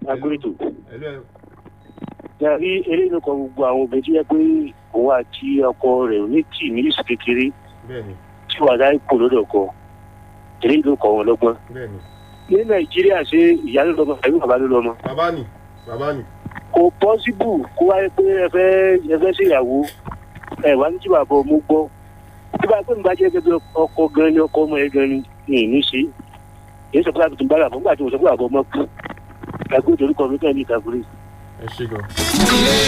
agbóyètò ẹ̀lú ẹ̀ yàrá eléyìí ló kọ gbogbo àwọn obìnrin tó yẹ pé òun àti ọkọ rẹ̀ ò ní tì ní ìsù kékeré bẹ́ẹ̀ ni tí wàá dá ipò lọ́dọ̀ ọkọ eléyìí ló kọ wọn lọ́gbọ́n bẹ́ẹ̀ ni ní nàìjíríà ṣe ìyá ló lọ́mọ àbí bàbá ló lọ́mọ bàbá ni bàbá ni kò pọ́síbù kó wáyé pé ẹ fẹ́ ẹ fẹ́ ṣèyàwó ẹ wá ní tí bàbá ọmọ gbọ́ tí bá pé nígbà jẹ́ gẹ́gẹ́ ọkọ gan ni ọkọ ọmọ ẹ gan ni ní ìní ṣe èyí sọ pé àbùtù bá bàbá nígbà tí mo sọ pé bàbá ọmọ kú ẹgbẹ́ ìdorúkọ mi kàn ní ìtàkùrẹ́ ẹ ṣe gan.